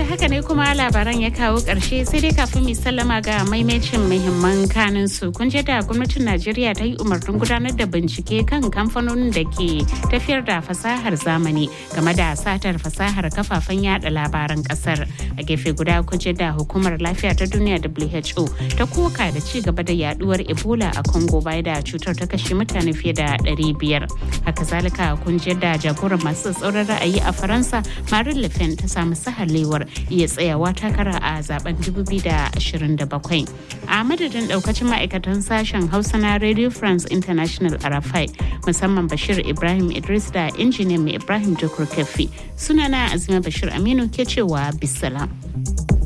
haka ne kuma labaran ya kawo ƙarshe sai dai kafin mu sallama ga maimacin muhimman kanin su kun je da gwamnatin Najeriya ta yi umarnin gudanar da bincike kan kamfanonin da ke tafiyar da fasahar zamani game da satar fasahar kafafen yada labaran kasar. A gefe guda kun je da hukumar lafiya ta duniya WHO ta koka da ci gaba da yaduwar Ebola a Congo bai da cutar ta kashe mutane fiye da 500. Haka zalika kun je da jagoran masu tsauran ra'ayi a Faransa Marine Le Pen ta samu sahalewar iya tsayawa takara a zaben 2027 a madadin daukacin ma'aikatan sashen hausa na radio france international arafai musamman bashir ibrahim idris da injiniyan mai ibrahim jokur kafi sunana azima bashir aminu ke cewa bisalam.